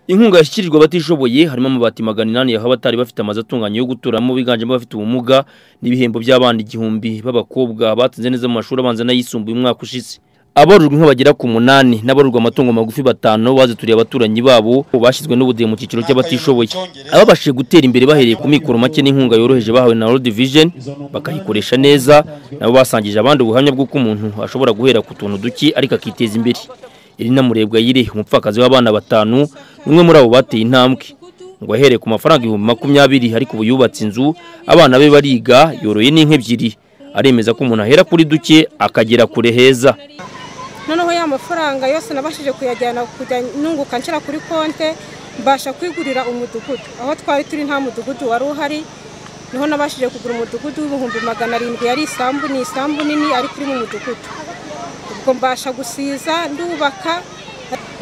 inkunga yashyikirijwe abatishoboye harimo amabati magana inani yahawe abatari bafite amazu atunganye yo guturamo biganjemo abafite ubumuga n'ibihembo by'abana igihumbi b'abakobwa batsinze neza mu mashuri abanza n'ayisumbuye umwaka ushize abororwa inka bagera ku munani n'abororwa amatungo magufi batanu bazituriye abaturanyi babo bashyizwe n'ubudehe mu cyiciro cy'abatishoboye ababashije gutera imbere bahereye ku mikoro make n'inkunga yoroheje bahawe na World Vision bakayikoresha neza nabo basangije abandi ubuhamya bw'uko umuntu ashobora guhera ku tuntu duki ariko akiteza imbere Irina Murebwayire umupfakazi w'abana batanu umwe muri abo bateye intambwe ngo ahereye ku mafaranga ibihumbi makumyabiri ariko ubu yubatse inzu abana be bariga yoroye n'inka ebyiri aremeza ko umuntu ahera kuri duke akagera kure heza noneho ya mafaranga yose nabashije kuyajyana kujya nunguka nshyira kuri konte mbasha kwigurira umudugudu aho twari turi nta mudugudu wari uhari niho nabashije kugura umudugudu w'ibihumbi magana arindwi yari isambu ni isambu nini ariko iri mu mudugudu ubwo mbasha gusiza ndubaka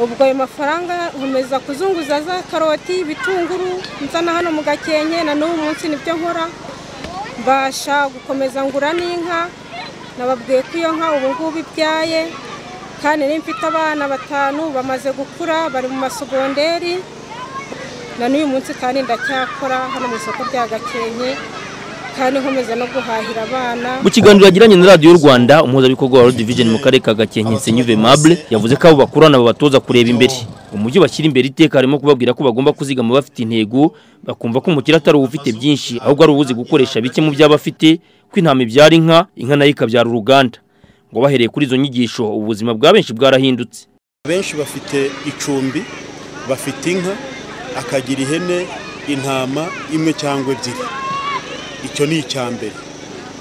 ubwo ayo mafaranga nkomeza kuzunguza za karoti ibitunguru nzana hano mu gakenke na n'ubu munsi nibyo nkora mbasha gukomeza ngura n'inka nababwiye ko iyo nka ubu ngubu ibyaye kandi mfite abana batanu bamaze gukura bari mu masogonderi na n'uyu munsi kandi ndacyakora hano mu isoko rya gakenke kandi nkomeza no guhahira abana mu kiganiro yagiranye na radiyo rwanda umuhuzabikorwa wa division mu karere ka gakenke senyuve mable yavuze ko abo bakurana babatoza kureba imbere umujyi bashyira imbere iteka harimo kubabwira ko bagomba kuzigama bafite intego bakumva ko umukire atari uba ufite byinshi ahubwo ari ubuzi gukoresha bike mu byo aba afite ko intama ibyara inka inka nayo ikabyara uruganda ngo bahereye kuri izo nyigisho ubuzima bwa benshi bwarahindutse benshi bafite icumbi bafite inka akagira ihene intama imwe cyangwa ebyiri icyo ni icya mbere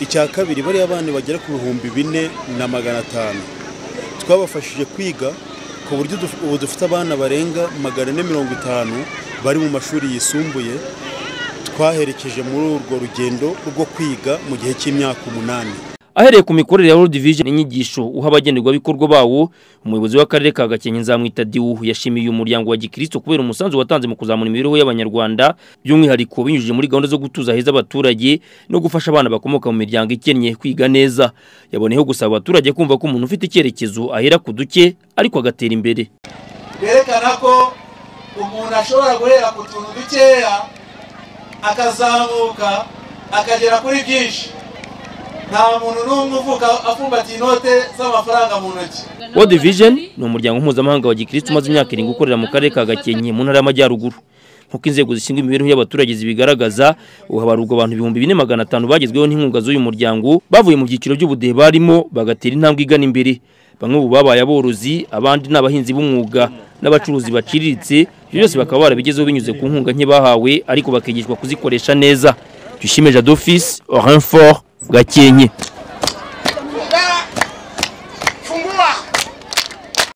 icya kabiri bariya bana bagera ku bihumbi bine na magana atanu twabafashije kwiga ku buryo ubu dufite abana barenga magana ane mirongo itanu bari mu mashuri yisumbuye twaherekeje muri urwo rugendo rwo kwiga mu gihe cy'imyaka umunani ahereye ku mikorere ya World Vision inyigisho uha abagenerwabikorwa bawo umuyobozi w'akarere ka Gakenke nzamwita Diwu yashimiye umuryango wa Gikristo kubera umusanzu watanze mu kuzamura imibereho y'abanyarwanda by'umwihariko binyujije muri gahunda zo gutuza heza abaturage no gufasha abana bakomoka mu miryango ikennye kwiga neza yaboneyeho gusaba abaturage kumva ko umuntu ufite icyerekezo ahera ku duke ariko agatera imbere berekana ko umuntu ashobora guhera ku tuntu dukeya akazamuka akagera kuri byinshi nta muntu n'umwe uvuka afumbatiye inote z'amafaranga mu ntoki World Vision ni umuryango mpuzamahanga wa gikirisitu umaze imyaka irindwi ukorera mu karere ka gakenke mu ntara y'amajyaruguru nk'uko inzego zishinzwe imibereho y'abaturage zibigaragaza ubu habarurwa abantu ibihumbi bine magana atanu bagezweho n'inkunga z'uyu muryango bavuye mu byiciro by'ubudehe barimo bagatera intambwe igana imbere bamwe ubu babaye aborozi abandi ni abahinzi b'umwuga n'abacuruzi baciriritse byose bakaba barabigezeho binyuze ku nkunga nke bahawe ariko bakigishwa kuzikoresha neza tuyishime jadofisi orinfort gakenke